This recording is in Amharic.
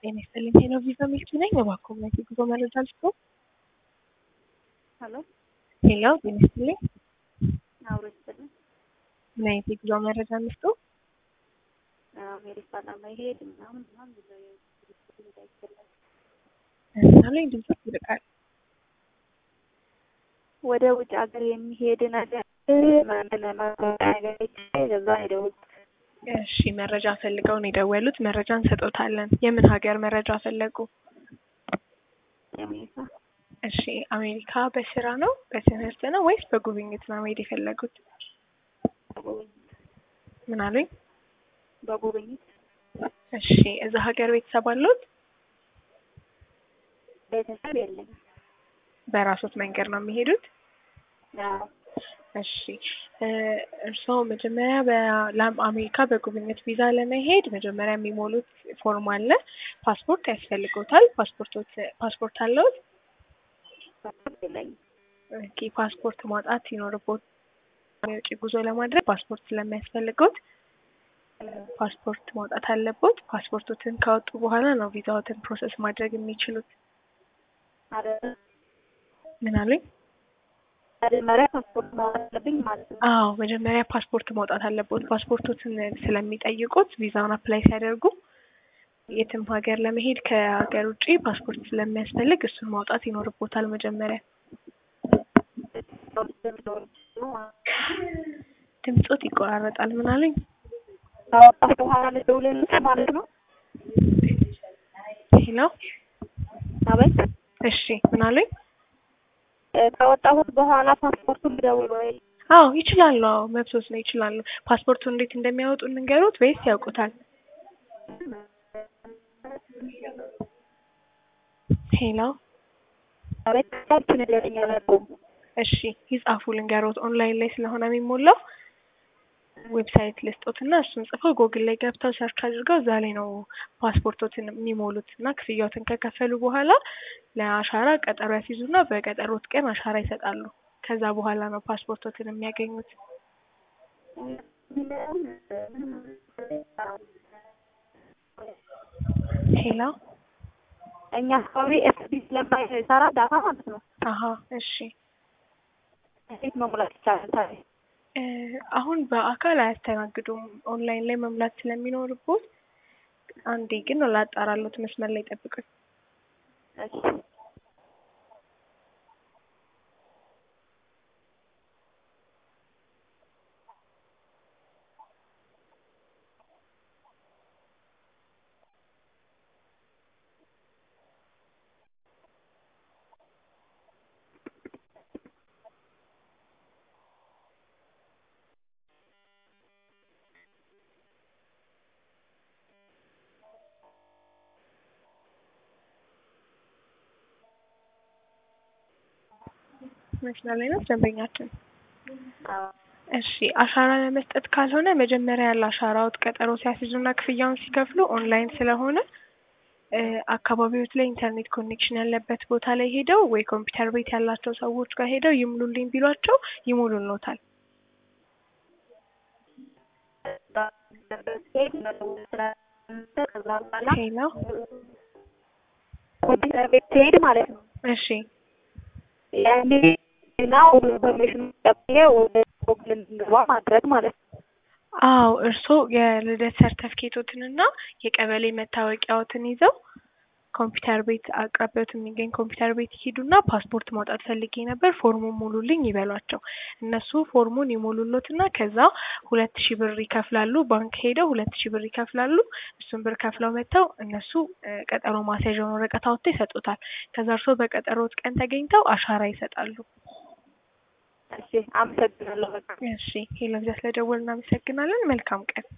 ጤና ይስጥልኝ ሄሎ ቪዛ ሚልኪ ነኝ። እባክዎ ምን አይነት የጉዞ መረጃ ልስጥዎ? ሄሎ ሄሎ ጤና ይስጥልኝ አብሮ ይስጥልኝ። ምን አይነት የጉዞ መረጃ ልስጥዎ? አሜሪካ ለመሄድ ምናምን ምናምን ብለው እንዳይፈለግ ምሳሌ ድምጽ ይርቃል። ወደ ውጭ ሀገር የሚሄድ ነገር ማንነ ማስታወቂያ ነገር ይቻላል። ከዛ ነው የደወልኩት። እሺ መረጃ ፈልገው ነው የደወሉት። መረጃ እንሰጦታለን። የምን ሀገር መረጃ ፈለጉ? የአሜሪካ እሺ አሜሪካ በስራ ነው በትምህርት ነው ወይስ በጉብኝት ነው መሄድ የፈለጉት? በጉብኝት ምን አሉኝ? በጉብኝት እሺ እዛ ሀገር ቤተሰብ አሉት? ቤተሰብ የለኝም። በራሶት መንገድ ነው የሚሄዱት? አዎ እሺ እ እርስዎ መጀመሪያ በአሜሪካ በጉብኝት ቪዛ ለመሄድ መጀመሪያ የሚሞሉት ፎርም አለ። ፓስፖርት ያስፈልጎታል። ፓስፖርቶት ፓስፖርት አለዎት? ፓስፖርት የለኝም። ኦኬ ፓስፖርት ማውጣት ይኖርቦት የውጭ ጉዞ ለማድረግ ፓስፖርት ስለሚያስፈልጎት ፓስፖርት ማውጣት አለቦት። ፓስፖርቶትን ካወጡ በኋላ ነው ቪዛዎትን ፕሮሰስ ማድረግ የሚችሉት። አይደል? ምን አሉኝ? መጀመሪያ ፓስፖርት ማውጣት አለብኝ ማለት ነው። አዎ መጀመሪያ ፓስፖርት ማውጣት አለቦት። ፓስፖርቶትን ስለሚጠይቁት ቪዛውን አፕላይ ሲያደርጉ የትም ሀገር ለመሄድ ከሀገር ውጭ ፓስፖርት ስለሚያስፈልግ እሱን ማውጣት ይኖርቦታል መጀመሪያ። ድምጾት ይቆራረጣል። ምን አሉኝ? ካወጣሁ በኋላ ልደውልልህ ማለት ነው። ሄሎ አቤት እሺ ምን አሉኝ? እ ካወጣሁት በኋላ ፓስፖርቱን ልደውል ወይ? አዎ ይችላሉ። አዎ መብቶት ነው ይችላሉ። ፓስፖርቱን እንዴት እንደሚያወጡ እንንገሩት ወይስ ያውቁታል? ሄሎ አቤት ካልኩ ንገረኝ አላውቀውም። እሺ ይጻፉ ልንገሮት። ኦንላይን ላይ ስለሆነ የሚሞላው ዌብሳይት ልስጦትና እሱን ጽፈው ጎግል ላይ ገብተው ሰርች አድርገው እዛ ላይ ነው ፓስፖርቶትን የሚሞሉት እና ክፍያዎትን ከከፈሉ በኋላ ለአሻራ ቀጠሮ ያስይዙና በቀጠሮት ቀን አሻራ ይሰጣሉ። ከዛ በኋላ ነው ፓስፖርቶትን የሚያገኙት። ሄሎ እኛ አካባቢ ኤስቢ ስለማይሰራ ዳታ ማለት ነው። አሀ እሺ እንዴት መሙላት ይቻላል ታዲያ? እ አሁን በአካል አያስተናግዱም። ኦንላይን ላይ መሙላት ስለሚኖርቦት አንዴ ግን ላጣራሎት መስመር ላይ ጠብቁኝ። እሺ መስመር ላይ ነው ደንበኛችን። አዎ እሺ አሻራ ለመስጠት ካልሆነ መጀመሪያ ለአሻራዎት ቀጠሮ ሲያስይዙና ክፍያውን ሲከፍሉ ኦንላይን ስለሆነ እ አካባቢዎት ላይ ኢንተርኔት ኮኔክሽን ያለበት ቦታ ላይ ሄደው ወይ ኮምፒውተር ቤት ያላቸው ሰዎች ጋር ሄደው ይሙሉልኝ ቢሏቸው ይሙሉልዎታል። ሄድ መደወል ስላለብህ ከዛ በኋላ ሄሎ ኮምፒውተር ቤት ትሄድ ማለት ነው። እሺ ያኔ እና ኢንፎርሜሽን ቀብዬ ወደ ጎግል እንድንገባ ማድረግ ማለት ነው። አዎ እርስዎ የልደት ሰርተፍኬቶትንና የቀበሌ መታወቂያዎትን ይዘው ኮምፒውተር ቤት አቅራቢያዎት የሚገኝ ኮምፒውተር ቤት ይሄዱና ፓስፖርት ማውጣት ፈልጌ ነበር ፎርሙን ሙሉልኝ ይበሏቸው። እነሱ ፎርሙን ይሞሉሎትና ከዛ ሁለት ሺህ ብር ይከፍላሉ። ባንክ ሄደው ሁለት ሺህ ብር ይከፍላሉ። እሱን ብር ከፍለው መጥተው እነሱ እ ቀጠሮ ማስያዣውን ወረቀት አውጥተው ይሰጡታል። ከዛ እርስዎ በቀጠሮት ቀን ተገኝተው አሻራ ይሰጣሉ። እሺ አመሰግናለሁ በጣም። እሺ ሄሎ ቪዛ ስለደወልን እናመሰግናለን። መልካም ቀን።